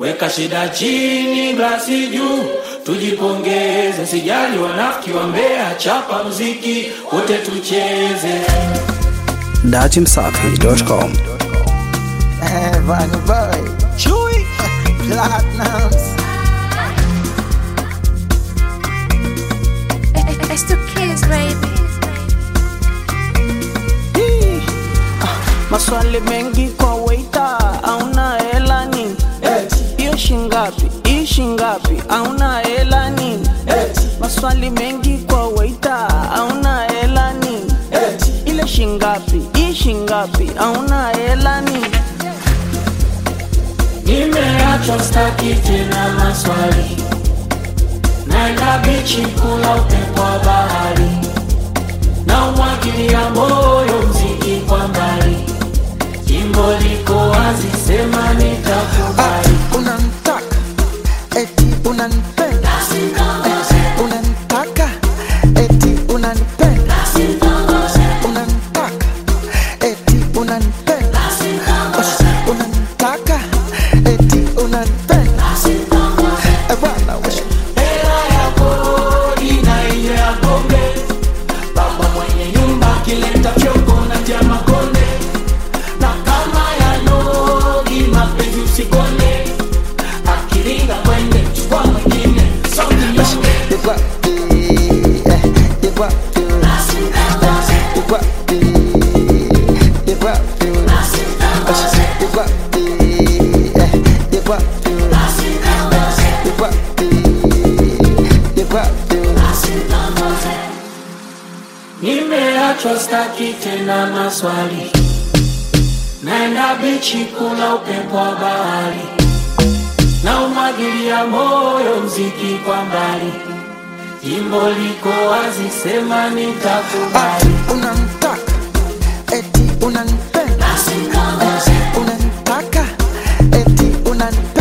Weka shida chini, glasi juu, tujipongeze. Sijali wanafiki wa Mbeya, chapa mziki wote tucheze. datimsafi.com Vanny Boy, Chewy, Platinums. It's the kids, baby. Hii, ah, Maswali mengi kwa waita, auna hela nini? Hiyo shingapi? Hii shingapi? Auna hela nini? Maswali mengi kwa waita, auna hela nini? Ile shingapi? Hii shingapi? Auna hela nini? Nimeachwa staki tena maswali, naenda bichi kula upepo wa bahari, na umwagilia moyo mziki kwa mbali, jimbo liko wazi, sema nitakubali. Unanitaka, eti unanipenda. Eh, Unanitaka, eti unanipenda. Unanitaka, eti unanipenda. Eh, Unanitaka, eti unanipenda. Eh, bwana, we- Hela ya kodi na ile ya pombe, baba mwenye nyumba akileta fyongo na tia makonde, na kama ya nogi mapenzi usikone, akiringa kwende chukua mwingine songi nyonge. you got the, eh, you got the, eh, you got the, you got the, eh, you got the, eh, you got the, eh, you got the, you got the. Nimeachwa staki tena maswali, naenda bichi kula upepo wa bahari, na umwagilia moyo mziki kwa mbali, jimbo liko wazi, sema nitakubali. Unanitaka, eti unanipenda. Eh, Unanitaka, eti unanipenda.